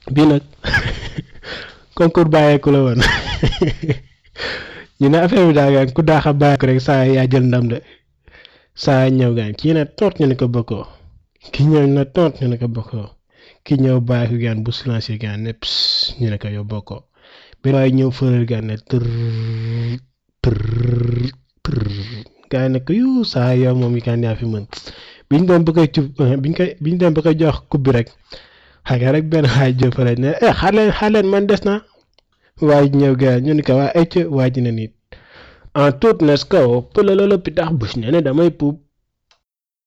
bii nag concours bàyyeeku la woon ñu ne affaire bi daa gaan ku daax a bàyyeeku rek saa yaa jël ndam de saa ñëw gaan kii ne toot ñu ne ko bokkoo ki ñëw na toot ñu ne ko bokkoo ki ñëw bàyyeeku gaan bu silencieux gaan ne ps ñu ne ko yow bokkoo benn waaye ñëw fëral gaan ne tër tër tër gaa yi ne ko yu saa yow moom yi gaan yaa fi mën biñ doon ba koy cub biñ koy biñ doon ba koy jox kub bi rek xaga rek benn xaaj jël fa ne eh xaar leen xaar leen man des na waaye ñëw gaa ñu ne ko waa ecc waa ji ne nit en toute nes kaw pëlalala pitax bus ne ne damay puub